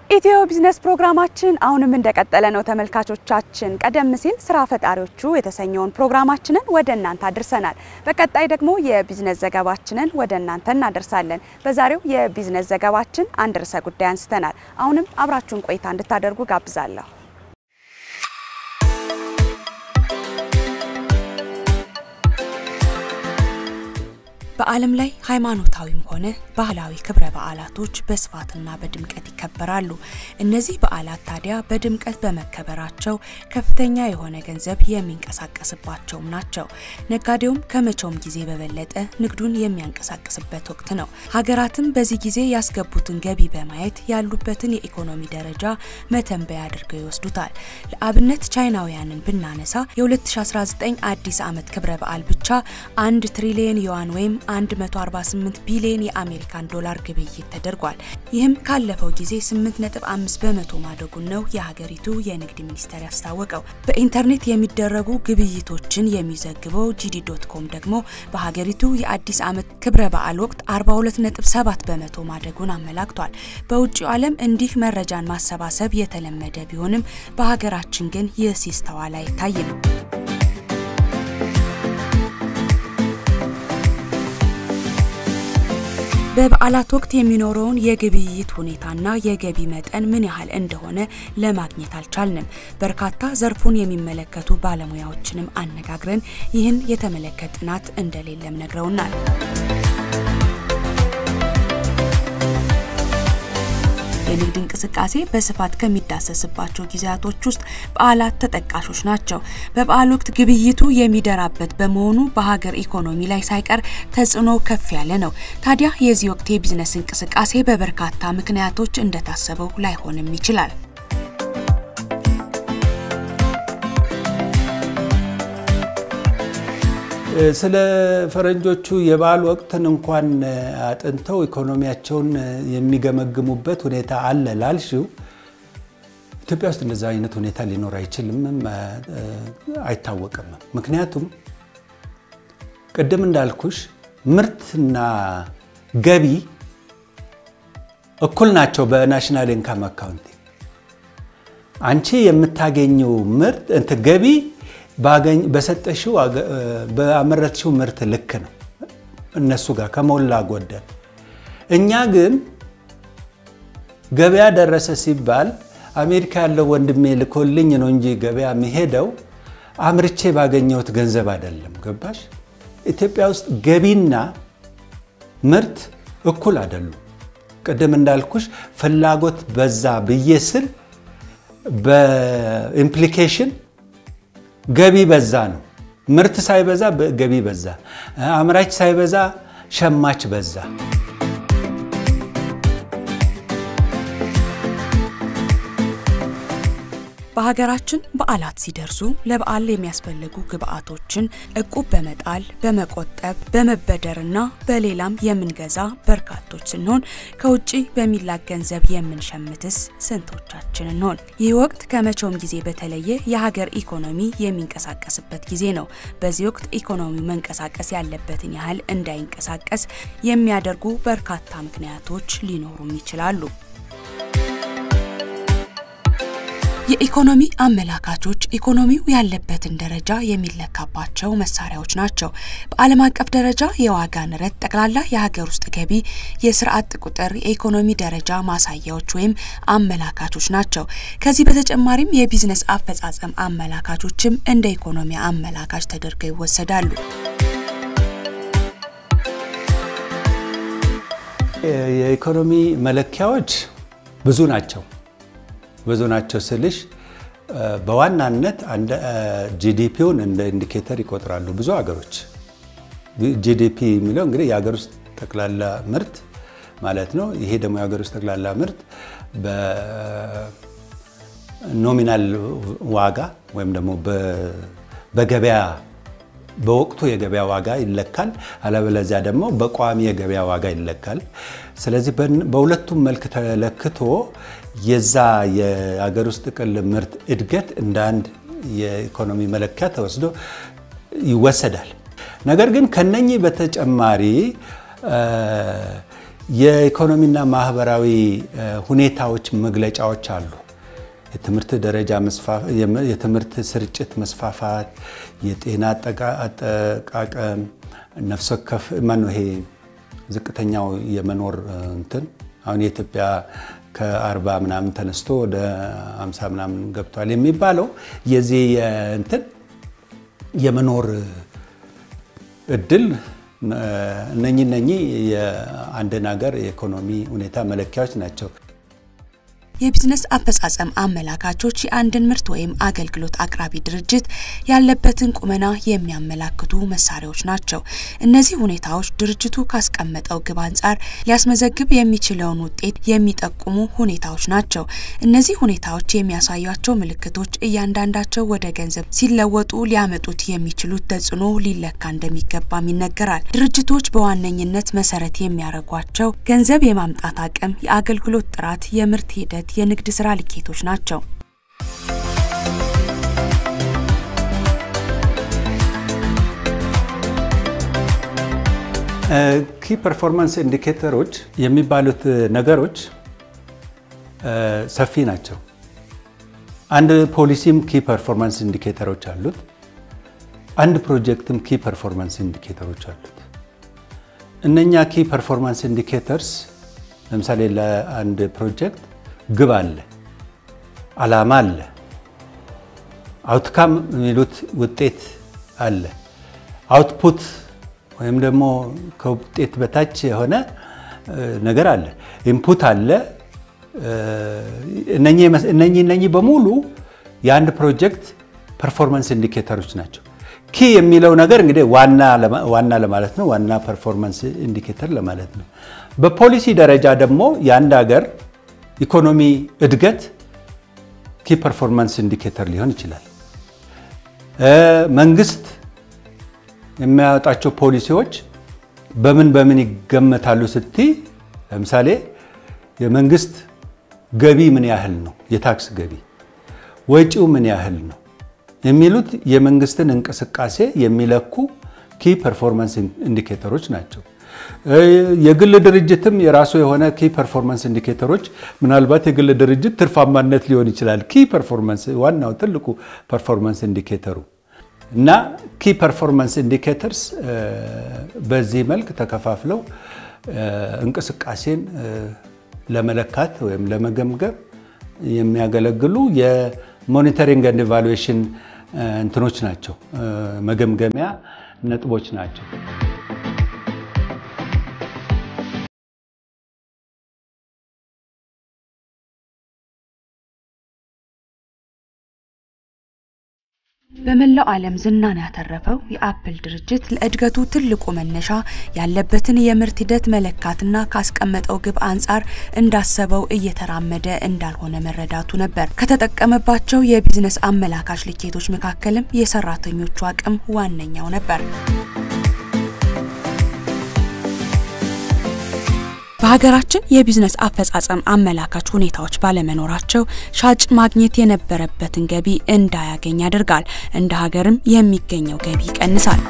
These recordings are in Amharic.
ኢትዮ ቢዝነስ ፕሮግራማችን አሁንም እንደቀጠለ ነው ተመልካቾቻችን። ቀደም ሲል ስራ ፈጣሪዎቹ የተሰኘውን ፕሮግራማችንን ወደ እናንተ አድርሰናል። በቀጣይ ደግሞ የቢዝነስ ዘገባችንን ወደ እናንተ እናደርሳለን። በዛሬው የቢዝነስ ዘገባችን አንድ ርዕሰ ጉዳይ አንስተናል። አሁንም አብራችሁን ቆይታ እንድታደርጉ ጋብዛለሁ። በዓለም ላይ ሃይማኖታዊም ሆነ ባህላዊ ክብረ በዓላቶች በስፋትና በድምቀት ይከበራሉ። እነዚህ በዓላት ታዲያ በድምቀት በመከበራቸው ከፍተኛ የሆነ ገንዘብ የሚንቀሳቀስባቸውም ናቸው። ነጋዴውም ከመቼውም ጊዜ በበለጠ ንግዱን የሚያንቀሳቅስበት ወቅት ነው። ሀገራትም በዚህ ጊዜ ያስገቡትን ገቢ በማየት ያሉበትን የኢኮኖሚ ደረጃ መተንበያ አድርገው ይወስዱታል። ለአብነት ቻይናውያንን ብናነሳ የ2019 አዲስ ዓመት ክብረ በዓል ብቻ አንድ ትሪሊየን ዩዋን ወይም 148 ቢሊዮን የአሜሪካን ዶላር ግብይት ተደርጓል። ይህም ካለፈው ጊዜ 8.5 በመቶ ማደጉን ነው የሀገሪቱ የንግድ ሚኒስቴር ያስታወቀው። በኢንተርኔት የሚደረጉ ግብይቶችን የሚዘግበው ጂዲ ዶት ኮም ደግሞ በሀገሪቱ የአዲስ ዓመት ክብረ በዓል ወቅት 42.7 በመቶ ማደጉን አመላክቷል። በውጭው ዓለም እንዲህ መረጃን ማሰባሰብ የተለመደ ቢሆንም በሀገራችን ግን ይህ ሲስተዋል አይታይም። በበዓላት ወቅት የሚኖረውን የግብይት ሁኔታና የገቢ መጠን ምን ያህል እንደሆነ ለማግኘት አልቻልንም። በርካታ ዘርፉን የሚመለከቱ ባለሙያዎችንም አነጋግረን ይህን የተመለከተ ጥናት እንደሌለም ነግረውናል። የንግድ እንቅስቃሴ በስፋት ከሚዳሰስባቸው ጊዜያቶች ውስጥ በዓላት ተጠቃሾች ናቸው። በበዓል ወቅት ግብይቱ የሚደራበት በመሆኑ በሀገር ኢኮኖሚ ላይ ሳይቀር ተጽዕኖ ከፍ ያለ ነው። ታዲያ የዚህ ወቅት የቢዝነስ እንቅስቃሴ በበርካታ ምክንያቶች እንደታሰበው ላይሆንም ይችላል። ስለ ፈረንጆቹ የበዓል ወቅትን እንኳን አጥንተው ኢኮኖሚያቸውን የሚገመግሙበት ሁኔታ አለ ላልሽው፣ ኢትዮጵያ ውስጥ እንደዛ አይነት ሁኔታ ሊኖር አይችልም፣ አይታወቅም። ምክንያቱም ቅድም እንዳልኩሽ ምርትና ገቢ እኩል ናቸው በናሽናል ኢንካም አካውንት። አንቺ የምታገኘው ምርት እንትን ገቢ በሰጠሽው በአመረትሽው ምርት ልክ ነው እነሱ ጋር ከሞላ ጎደል። እኛ ግን ገበያ ደረሰ ሲባል አሜሪካ ያለው ወንድሜ ልኮልኝ ነው እንጂ ገበያ የሚሄደው አምርቼ ባገኘሁት ገንዘብ አይደለም። ገባሽ? ኢትዮጵያ ውስጥ ገቢና ምርት እኩል አይደሉም። ቅድም እንዳልኩሽ ፍላጎት በዛ ብዬ ስል በኢምፕሊኬሽን ገቢ በዛ ነው። ምርት ሳይበዛ ገቢ በዛ፣ አምራች ሳይበዛ ሸማች በዛ። በሀገራችን በዓላት ሲደርሱ ለበዓል የሚያስፈልጉ ግብዓቶችን እቁብ በመጣል በመቆጠብ በመበደርና በሌላም የምንገዛ በርካቶች ስንሆን ከውጭ በሚላክ ገንዘብ የምንሸምትስ ስንቶቻችን እንሆን? ይህ ወቅት ከመቼውም ጊዜ በተለየ የሀገር ኢኮኖሚ የሚንቀሳቀስበት ጊዜ ነው። በዚህ ወቅት ኢኮኖሚው መንቀሳቀስ ያለበትን ያህል እንዳይንቀሳቀስ የሚያደርጉ በርካታ ምክንያቶች ሊኖሩም ይችላሉ። የኢኮኖሚ አመላካቾች ኢኮኖሚው ያለበትን ደረጃ የሚለካባቸው መሳሪያዎች ናቸው። በዓለም አቀፍ ደረጃ የዋጋ ንረት፣ ጠቅላላ የሀገር ውስጥ ገቢ፣ የስራ አጥ ቁጥር የኢኮኖሚ ደረጃ ማሳያዎች ወይም አመላካቾች ናቸው። ከዚህ በተጨማሪም የቢዝነስ አፈጻጸም አመላካቾችም እንደ ኢኮኖሚ አመላካች ተደርገው ይወሰዳሉ። የኢኮኖሚ መለኪያዎች ብዙ ናቸው። ብዙ ናቸው ስልሽ በዋናነት ጂዲፒውን እንደ ኢንዲኬተር ይቆጥራሉ ብዙ ሀገሮች። ጂዲፒ የሚለው እንግዲህ የሀገር ውስጥ ጠቅላላ ምርት ማለት ነው። ይሄ ደግሞ የሀገር ውስጥ ጠቅላላ ምርት በኖሚናል ዋጋ ወይም ደግሞ በገበያ በወቅቱ የገበያ ዋጋ ይለካል። አለበለዚያ ደግሞ በቋሚ የገበያ ዋጋ ይለካል። ስለዚህ በሁለቱም መልክ ተለክቶ የዛ የሀገር ውስጥ ጥቅል ምርት እድገት እንደ አንድ የኢኮኖሚ መለኪያ ተወስዶ ይወሰዳል። ነገር ግን ከነኚህ በተጨማሪ የኢኮኖሚና ማህበራዊ ሁኔታዎች መግለጫዎች አሉ። የትምህርት ደረጃ የትምህርት ስርጭት መስፋፋት፣ የጤና አጠቃቀም፣ ነፍስ ወከፍ ማነው ይሄ ዝቅተኛው የመኖር እንትን አሁን የኢትዮጵያ ከአርባ ምናምን ተነስቶ ወደ አምሳ ምናምን ገብቷል የሚባለው የዚህ እንትን የመኖር እድል እነኚህ እነኚህ የአንድን ሀገር የኢኮኖሚ ሁኔታ መለኪያዎች ናቸው። የቢዝነስ አፈጻጸም አመላካቾች የአንድን ምርት ወይም አገልግሎት አቅራቢ ድርጅት ያለበትን ቁመና የሚያመላክቱ መሳሪያዎች ናቸው። እነዚህ ሁኔታዎች ድርጅቱ ካስቀመጠው ግብ አንጻር ሊያስመዘግብ የሚችለውን ውጤት የሚጠቁሙ ሁኔታዎች ናቸው። እነዚህ ሁኔታዎች የሚያሳያቸው ምልክቶች እያንዳንዳቸው ወደ ገንዘብ ሲለወጡ ሊያመጡት የሚችሉት ተጽዕኖ ሊለካ እንደሚገባም ይነገራል። ድርጅቶች በዋነኝነት መሰረት የሚያደርጓቸው ገንዘብ የማምጣት አቅም፣ የአገልግሎት ጥራት፣ የምርት ሂደት የንግድ ስራ ልኬቶች ናቸው። ኪ ፐርፎርማንስ ኢንዲኬተሮች የሚባሉት ነገሮች ሰፊ ናቸው። አንድ ፖሊሲም ኪ ፐርፎርማንስ ኢንዲኬተሮች አሉት። አንድ ፕሮጀክትም ኪ ፐርፎርማንስ ኢንዲኬተሮች አሉት። እነኛ ኪ ፐርፎርማንስ ኢንዲኬተርስ ለምሳሌ ለአንድ ፕሮጀክት ግብ አለ፣ አላማ አለ፣ አውትካም የሚሉት ውጤት አለ፣ አውትፑት ወይም ደግሞ ከውጤት በታች የሆነ ነገር አለ፣ ኢንፑት አለ። እነኚህ እነኚህ በሙሉ የአንድ ፕሮጀክት ፐርፎርማንስ ኢንዲኬተሮች ናቸው። ኪ የሚለው ነገር እንግዲህ ዋና ለማለት ነው። ዋና ፐርፎርማንስ ኢንዲኬተር ለማለት ነው። በፖሊሲ ደረጃ ደግሞ የአንድ ሀገር ኢኮኖሚ እድገት ኪ ፐርፎርማንስ ኢንዲኬተር ሊሆን ይችላል። መንግስት የሚያወጣቸው ፖሊሲዎች በምን በምን ይገመታሉ ስቲ ለምሳሌ የመንግስት ገቢ ምን ያህል ነው፣ የታክስ ገቢ ወጪው ምን ያህል ነው የሚሉት የመንግስትን እንቅስቃሴ የሚለኩ ኪ ፐርፎርማንስ ኢንዲኬተሮች ናቸው። የግል ድርጅትም የራሱ የሆነ ኪ ፐርፎርማንስ ኢንዲኬተሮች ምናልባት የግል ድርጅት ትርፋማነት ሊሆን ይችላል። ኪ ፐርፎርማንስ ዋናው ትልቁ ፐርፎርማንስ ኢንዲኬተሩ እና ኪ ፐርፎርማንስ ኢንዲኬተርስ በዚህ መልክ ተከፋፍለው እንቅስቃሴን ለመለካት ወይም ለመገምገም የሚያገለግሉ የሞኒተሪንግ ኤንድ ኢቫሉዌሽን እንትኖች ናቸው፣ መገምገሚያ ነጥቦች ናቸው። በመላው ዓለም ዝናን ያተረፈው የአፕል ድርጅት ለእድገቱ ትልቁ መነሻ ያለበትን የምርት ሂደት መለካትና ካስቀመጠው ግብ አንጻር እንዳሰበው እየተራመደ እንዳልሆነ መረዳቱ ነበር። ከተጠቀመባቸው የቢዝነስ አመላካች ልኬቶች መካከልም የሰራተኞቹ አቅም ዋነኛው ነበር። በሀገራችን የቢዝነስ አፈጻጸም አመላካች ሁኔታዎች ባለመኖራቸው ሻጭ ማግኘት የነበረበትን ገቢ እንዳያገኝ ያደርጋል። እንደ ሀገርም የሚገኘው ገቢ ይቀንሳል።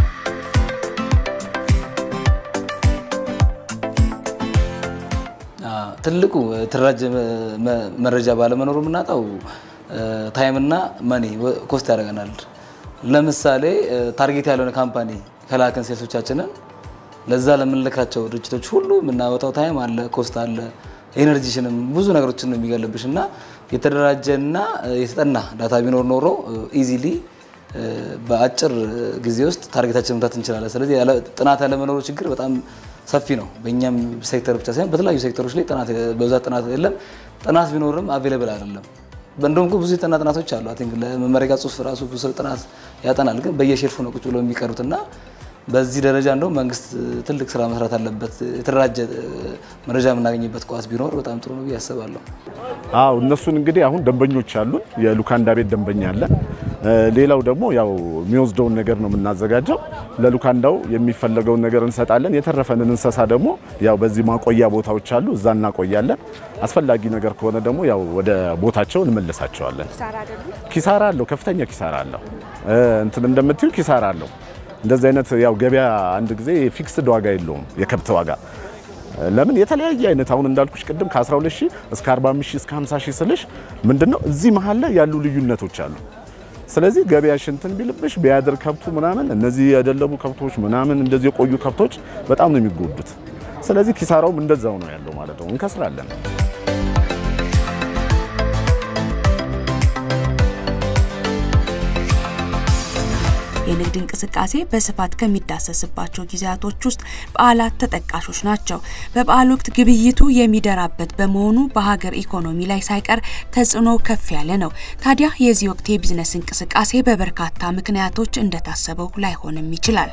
ትልቁ የተደራጀ መረጃ ባለመኖሩ የምናጣው ታይምና መኒ ኮስት ያደርገናል። ለምሳሌ ታርጌት ያልሆነ ካምፓኒ ከላክን ሴልሶቻችንን ለዛ ለምንልካቸው ድርጅቶች ሁሉ የምናወጣው ታይም አለ፣ ኮስት አለ፣ ኤነርጂሽንም ብዙ ነገሮችን ነው የሚገልብሽ እና የተደራጀና የተጠና ዳታ ቢኖር ኖሮ ኢዚሊ በአጭር ጊዜ ውስጥ ታርጌታችን መምታት እንችላለን። ስለዚህ ጥናት ያለመኖሩ ችግር በጣም ሰፊ ነው። በእኛም ሴክተር ብቻ ሳይሆን በተለያዩ ሴክተሮች ላይ ጥናት በብዛት ጥናት የለም። ጥናት ቢኖርም አቬሌብል አይደለም። እንደውም ብዙ የጠና ጥናቶች አሉ። አይ ቲንክ ለመመረቂያ ጽሁፍ ራሱ ብዙ ሰው ጥናት ያጠናል፣ ግን በየሼልፉ ነው ቁጭ ብለው የሚቀሩትና በዚህ ደረጃ እንደውም መንግስት ትልቅ ስራ መስራት አለበት። የተደራጀ መረጃ የምናገኝበት ቋት ቢኖር በጣም ጥሩ ነው ብዬ አስባለሁ። አዎ እነሱን እንግዲህ አሁን ደንበኞች አሉን። የሉካንዳ ቤት ደንበኛ አለ። ሌላው ደግሞ ያው የሚወስደውን ነገር ነው የምናዘጋጀው። ለሉካንዳው የሚፈለገውን ነገር እንሰጣለን። የተረፈንን እንስሳ ደግሞ ያው በዚህ ማቆያ ቦታዎች አሉ፣ እዛ እናቆያለን። አስፈላጊ ነገር ከሆነ ደግሞ ያው ወደ ቦታቸው እንመልሳቸዋለን። ኪሳራ አለው፣ ከፍተኛ ኪሳራ አለው። እንትን እንደምትዩ ኪሳራ አለው። እንደዚህ አይነት ያው ገበያ አንድ ጊዜ ፊክስድ ዋጋ የለውም የከብት ዋጋ ለምን የተለያየ አይነት አሁን እንዳልኩሽ ቅድም ከ12 ሺህ እስከ 45 ሺህ እስከ 50 ሺህ ስልሽ ምንድነው እዚህ መሀል ላይ ያሉ ልዩነቶች አሉ። ስለዚህ ገበያሽ እንትን ቢልብሽ ቢያድር ከብቱ ምናምን እነዚህ የደለቡ ከብቶች ምናምን እንደዚህ የቆዩ ከብቶች በጣም ነው የሚጎዱት። ስለዚህ ኪሳራውም እንደዛው ነው ያለው ማለት ነው። እንከስራለን። የንግድ እንቅስቃሴ በስፋት ከሚዳሰስባቸው ጊዜያቶች ውስጥ በዓላት ተጠቃሾች ናቸው። በበዓል ወቅት ግብይቱ የሚደራበት በመሆኑ በሀገር ኢኮኖሚ ላይ ሳይቀር ተጽዕኖ ከፍ ያለ ነው። ታዲያ የዚህ ወቅት የቢዝነስ እንቅስቃሴ በበርካታ ምክንያቶች እንደታሰበው ላይሆንም ይችላል።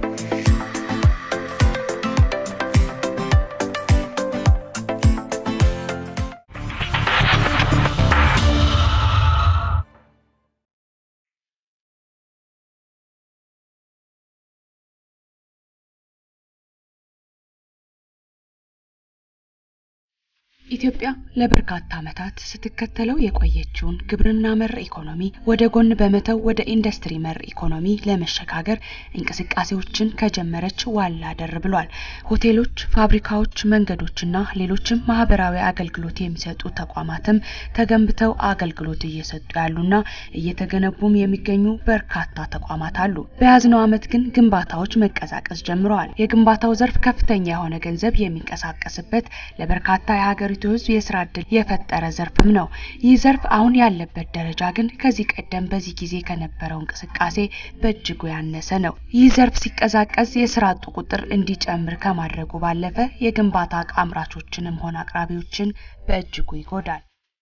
ኢትዮጵያ ለበርካታ ዓመታት ስትከተለው የቆየችውን ግብርና መር ኢኮኖሚ ወደ ጎን በመተው ወደ ኢንዱስትሪ መር ኢኮኖሚ ለመሸጋገር እንቅስቃሴዎችን ከጀመረች ዋላ ደር ብሏል። ሆቴሎች፣ ፋብሪካዎች፣ መንገዶችና ሌሎችም ማህበራዊ አገልግሎት የሚሰጡ ተቋማትም ተገንብተው አገልግሎት እየሰጡ ያሉና እየተገነቡም የሚገኙ በርካታ ተቋማት አሉ። በያዝነው ዓመት ግን ግንባታዎች መቀዛቀዝ ጀምረዋል። የግንባታው ዘርፍ ከፍተኛ የሆነ ገንዘብ የሚንቀሳቀስበት ለበርካታ የሀገሪ የሀገሪቱ ሕዝብ የስራ እድል የፈጠረ ዘርፍም ነው። ይህ ዘርፍ አሁን ያለበት ደረጃ ግን ከዚህ ቀደም በዚህ ጊዜ ከነበረው እንቅስቃሴ በእጅጉ ያነሰ ነው። ይህ ዘርፍ ሲቀዛቀዝ የስራ አጡ ቁጥር እንዲጨምር ከማድረጉ ባለፈ የግንባታ እቃ አምራቾችንም ሆነ አቅራቢዎችን በእጅጉ ይጎዳል።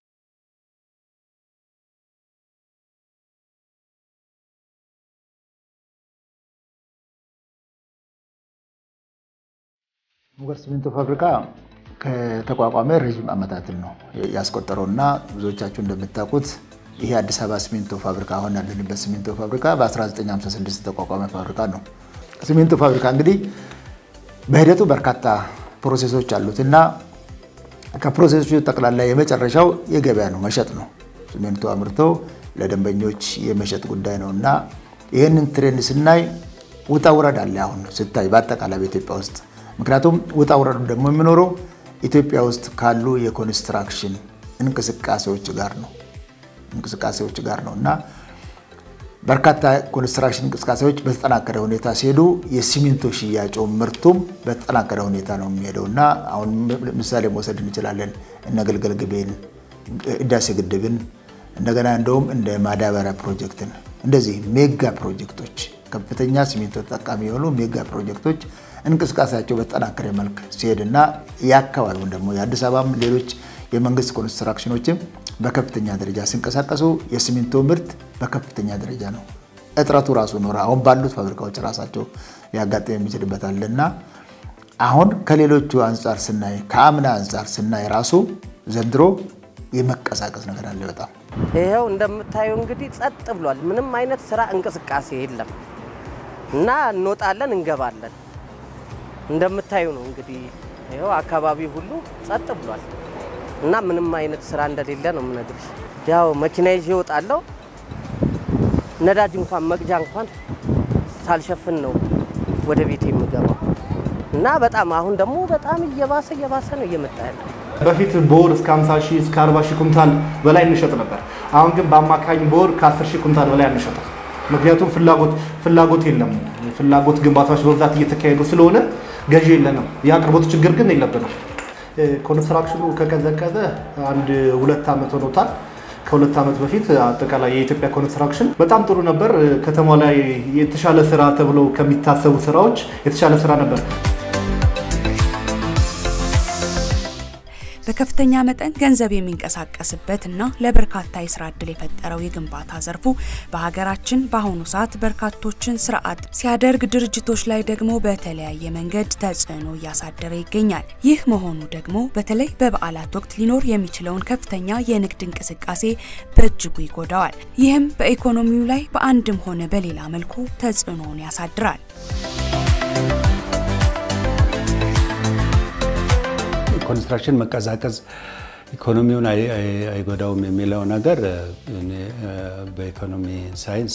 ሙገር ሲሚንቶ ፋብሪካ ከተቋቋመ ረዥም ዓመታትን ነው ያስቆጠረው እና ብዙዎቻችሁ እንደምታውቁት ይሄ አዲስ አበባ ሲሚንቶ ፋብሪካ አሁን ያለንበት ሲሚንቶ ፋብሪካ በ1956 የተቋቋመ ፋብሪካ ነው። ሲሚንቶ ፋብሪካ እንግዲህ በሂደቱ በርካታ ፕሮሴሶች አሉት እና ከፕሮሴሶቹ ጠቅላላ የመጨረሻው የገበያ ነው፣ መሸጥ ነው። ሲሚንቶ አምርቶ ለደንበኞች የመሸጥ ጉዳይ ነው እና ይህንን ትሬንድ ስናይ ውጣ ውረድ አለ አሁን ስታይ በአጠቃላይ በኢትዮጵያ ውስጥ ምክንያቱም ውጣ ውረዱ ደግሞ የሚኖረው ኢትዮጵያ ውስጥ ካሉ የኮንስትራክሽን እንቅስቃሴዎች ጋር ነው እንቅስቃሴዎች ጋር ነው እና በርካታ ኮንስትራክሽን እንቅስቃሴዎች በተጠናከረ ሁኔታ ሲሄዱ የሲሚንቶ ሽያጩ ምርቱም በተጠናከረ ሁኔታ ነው የሚሄደው እና አሁን ምሳሌ መውሰድ እንችላለን እነ ግልገል ግቤን፣ ህዳሴ ግድብን እንደገና እንደውም እንደ ማዳበሪያ ፕሮጀክትን እንደዚህ ሜጋ ፕሮጀክቶች ከፍተኛ ሲሚንቶ ተጠቃሚ የሆኑ ሜጋ ፕሮጀክቶች እንቅስቃሴያቸው በተጠናከረ መልክ ሲሄድና የአካባቢውን ደግሞ የአዲስ አበባም ሌሎች የመንግስት ኮንስትራክሽኖችም በከፍተኛ ደረጃ ሲንቀሳቀሱ የሲሚንቶ ምርት በከፍተኛ ደረጃ ነው። እጥረቱ ራሱ ኖረ አሁን ባሉት ፋብሪካዎች ራሳቸው ሊያጋጥም የሚችልበታል እና አሁን ከሌሎቹ አንጻር ስናይ ከአምና አንጻር ስናይ ራሱ ዘንድሮ የመቀሳቀስ ነገር አለ በጣም ይኸው እንደምታየው እንግዲህ ጸጥ ብሏል። ምንም አይነት ስራ እንቅስቃሴ የለም እና እንወጣለን እንገባለን እንደምታዩ ነው እንግዲህ ይኸው አካባቢ ሁሉ ጸጥ ብሏል እና ምንም አይነት ስራ እንደሌለ ነው የምነግርሽ። ያው መኪና ይዤ እወጣለሁ። ነዳጅ እንኳን መቅጃ እንኳን ሳልሸፍን ነው ወደ ቤት የምገባው እና በጣም አሁን ደግሞ በጣም እየባሰ እየባሰ ነው እየመጣ ያለው። በፊት በወር እስከ 50 ሺህ እስከ 40 ሺህ ኩንታል በላይ እንሸጥ ነበር። አሁን ግን በአማካኝ በወር ከ10 ሺህ ኩንታል በላይ አንሸጥም። ምክንያቱም ፍላጎት ፍላጎት የለም። ፍላጎት ግንባታዎች በብዛት እየተካሄዱ ስለሆነ ገዢ የለንም። የአቅርቦት ችግር ግን የለብንም። ኮንስትራክሽኑ ከቀዘቀዘ አንድ ሁለት ዓመት ሆኖታል። ከሁለት ዓመት በፊት አጠቃላይ የኢትዮጵያ ኮንስትራክሽን በጣም ጥሩ ነበር። ከተማ ላይ የተሻለ ስራ ተብለው ከሚታሰቡ ስራዎች የተሻለ ስራ ነበር። በከፍተኛ መጠን ገንዘብ የሚንቀሳቀስበት እና ለበርካታ የስራ እድል የፈጠረው የግንባታ ዘርፉ በሀገራችን በአሁኑ ሰዓት በርካቶችን ስራ አጥ ሲያደርግ፣ ድርጅቶች ላይ ደግሞ በተለያየ መንገድ ተጽዕኖ እያሳደረ ይገኛል። ይህ መሆኑ ደግሞ በተለይ በበዓላት ወቅት ሊኖር የሚችለውን ከፍተኛ የንግድ እንቅስቃሴ በእጅጉ ይጎዳዋል። ይህም በኢኮኖሚው ላይ በአንድም ሆነ በሌላ መልኩ ተጽዕኖውን ያሳድራል። ኮንስትራክሽን መቀዛቀዝ ኢኮኖሚውን አይጎዳውም የሚለው ነገር በኢኮኖሚ ሳይንስ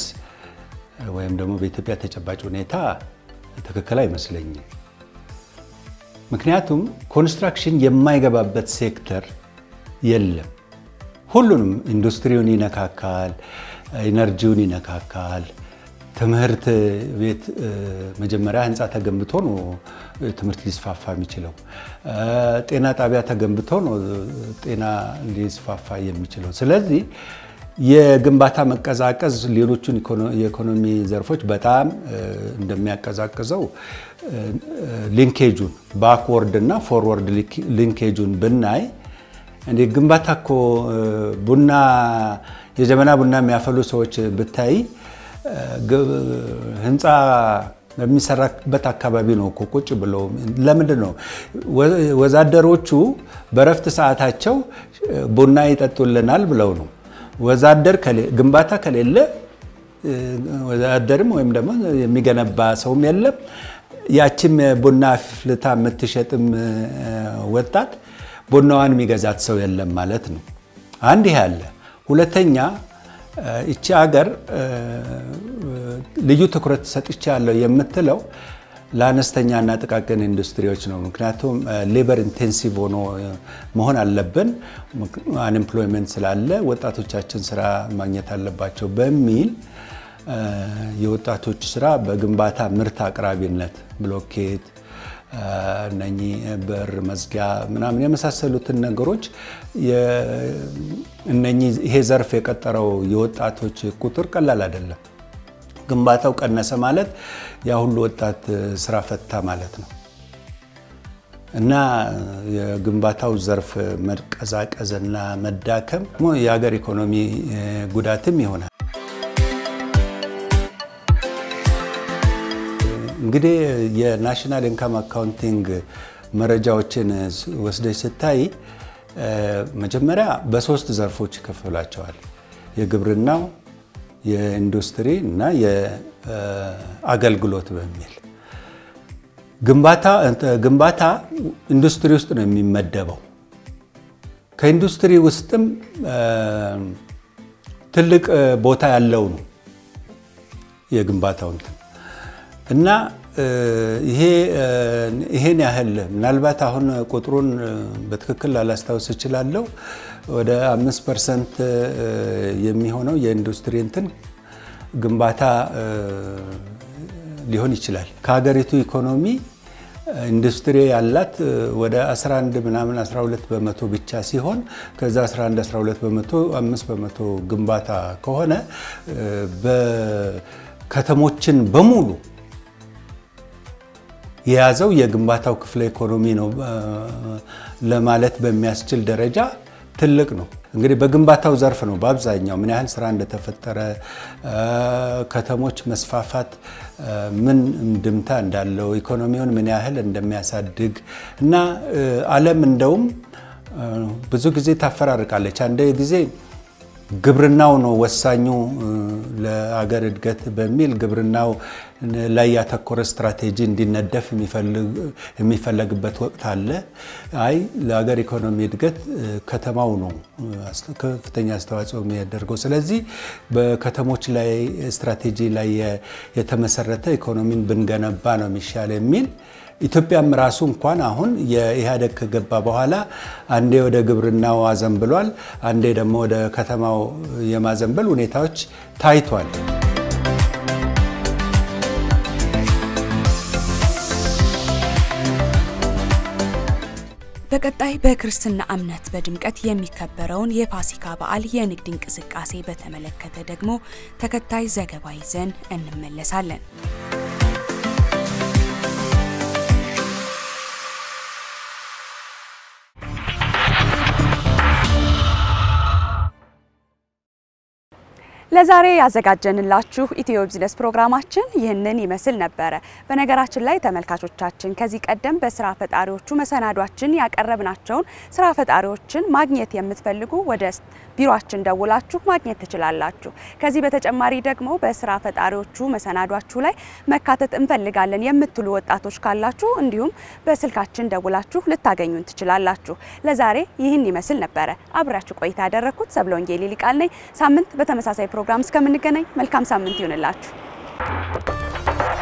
ወይም ደግሞ በኢትዮጵያ ተጨባጭ ሁኔታ ትክክል አይመስለኝም። ምክንያቱም ኮንስትራክሽን የማይገባበት ሴክተር የለም። ሁሉንም ኢንዱስትሪውን ይነካካል፣ ኢነርጂውን ይነካካል። ትምህርት ቤት መጀመሪያ ህንፃ ተገንብቶ ነው ትምህርት ሊስፋፋ የሚችለው። ጤና ጣቢያ ተገንብቶ ነው ጤና ሊስፋፋ የሚችለው። ስለዚህ የግንባታ መቀዛቀዝ ሌሎቹን የኢኮኖሚ ዘርፎች በጣም እንደሚያቀዛቅዘው ሊንኬጁን ባክወርድ እና ፎርወርድ ሊንኬጁን ብናይ እንደ ግንባታ እኮ ቡና የጀበና ቡና የሚያፈሉ ሰዎች ብታይ ህንፃ በሚሰራበት አካባቢ ነው እኮ ቁጭ ብለው። ለምንድን ነው ወዛደሮቹ በረፍት ሰዓታቸው ቡና ይጠጡልናል ብለው ነው። ወዛደር ግንባታ ከሌለ ወዛደርም ወይም ደግሞ የሚገነባ ሰውም የለም። ያችም ቡና ፍልታ የምትሸጥም ወጣት ቡናዋን የሚገዛት ሰው የለም ማለት ነው። አንድ ይሄ አለ። ሁለተኛ ይቺ ሀገር ልዩ ትኩረት ሰጥቻለሁ የምትለው ለአነስተኛና ጥቃቅን ኢንዱስትሪዎች ነው። ምክንያቱም ሌበር ኢንቴንሲቭ ሆኖ መሆን አለብን፣ አንኤምፕሎይመንት ስላለ ወጣቶቻችን ስራ ማግኘት አለባቸው በሚል የወጣቶች ስራ በግንባታ ምርት አቅራቢነት ብሎኬት እነኚህ በር መዝጊያ ምናምን የመሳሰሉትን ነገሮች እነኚህ ይሄ ዘርፍ የቀጠረው የወጣቶች ቁጥር ቀላል አይደለም። ግንባታው ቀነሰ ማለት ያ ሁሉ ወጣት ስራ ፈታ ማለት ነው እና የግንባታው ዘርፍ መቀዛቀዝና መዳከም የሀገር ኢኮኖሚ ጉዳትም ይሆናል። እንግዲህ የናሽናል ኢንካም አካውንቲንግ መረጃዎችን ወስደች ስታይ መጀመሪያ በሶስት ዘርፎች ይከፍላቸዋል። የግብርናው፣ የኢንዱስትሪ እና የአገልግሎት በሚል ግንባታ ኢንዱስትሪ ውስጥ ነው የሚመደበው። ከኢንዱስትሪ ውስጥም ትልቅ ቦታ ያለው ነው የግንባታው እንትን እና ይሄ ይሄን ያህል ምናልባት አሁን ቁጥሩን በትክክል ላላስታውስ እችላለሁ። ወደ አምስት ፐርሰንት የሚሆነው የኢንዱስትሪ እንትን ግንባታ ሊሆን ይችላል። ከሀገሪቱ ኢኮኖሚ ኢንዱስትሪ ያላት ወደ 11 ምናምን 12 በመቶ ብቻ ሲሆን ከዛ 11 12 በመቶ 5 በመቶ ግንባታ ከሆነ በከተሞችን በሙሉ የያዘው የግንባታው ክፍለ ኢኮኖሚ ነው ለማለት በሚያስችል ደረጃ ትልቅ ነው። እንግዲህ በግንባታው ዘርፍ ነው በአብዛኛው ምን ያህል ስራ እንደተፈጠረ፣ ከተሞች መስፋፋት ምን እንድምታ እንዳለው፣ ኢኮኖሚውን ምን ያህል እንደሚያሳድግ እና ዓለም እንደውም ብዙ ጊዜ ታፈራርቃለች። አንድ ጊዜ ግብርናው ነው ወሳኙ ለአገር እድገት በሚል ግብርናው ላይ ያተኮረ ስትራቴጂ እንዲነደፍ የሚፈለግበት ወቅት አለ። አይ ለሀገር ኢኮኖሚ እድገት ከተማው ነው ከፍተኛ አስተዋጽኦ የሚያደርገው። ስለዚህ በከተሞች ላይ ስትራቴጂ ላይ የተመሰረተ ኢኮኖሚን ብንገነባ ነው የሚሻል የሚል ኢትዮጵያም ራሱ እንኳን አሁን የኢህአዴግ ከገባ በኋላ አንዴ ወደ ግብርናው አዘንብሏል፣ አንዴ ደግሞ ወደ ከተማው የማዘንበል ሁኔታዎች ታይቷል። በቀጣይ በክርስትና እምነት በድምቀት የሚከበረውን የፋሲካ በዓል የንግድ እንቅስቃሴ በተመለከተ ደግሞ ተከታይ ዘገባ ይዘን እንመለሳለን። ለዛሬ ያዘጋጀንላችሁ ኢትዮ ቢዝነስ ፕሮግራማችን ይህንን ይመስል ነበረ። በነገራችን ላይ ተመልካቾቻችን ከዚህ ቀደም በስራ ፈጣሪዎቹ መሰናዷችን ያቀረብናቸውን ስራ ፈጣሪዎችን ማግኘት የምትፈልጉ ወደ ቢሮአችን ደውላችሁ ማግኘት ትችላላችሁ። ከዚህ በተጨማሪ ደግሞ በስራ ፈጣሪዎቹ መሰናዷችሁ ላይ መካተት እንፈልጋለን የምትሉ ወጣቶች ካላችሁ እንዲሁም በስልካችን ደውላችሁ ልታገኙን ትችላላችሁ። ለዛሬ ይህን ይመስል ነበረ። አብራችሁ ቆይታ ያደረግኩት ሰብለ ወንጌል ሊቃል ነኝ። ሳምንት በተመሳሳይ ፕሮግራም እስከምንገናኝ መልካም ሳምንት ይሁንላችሁ።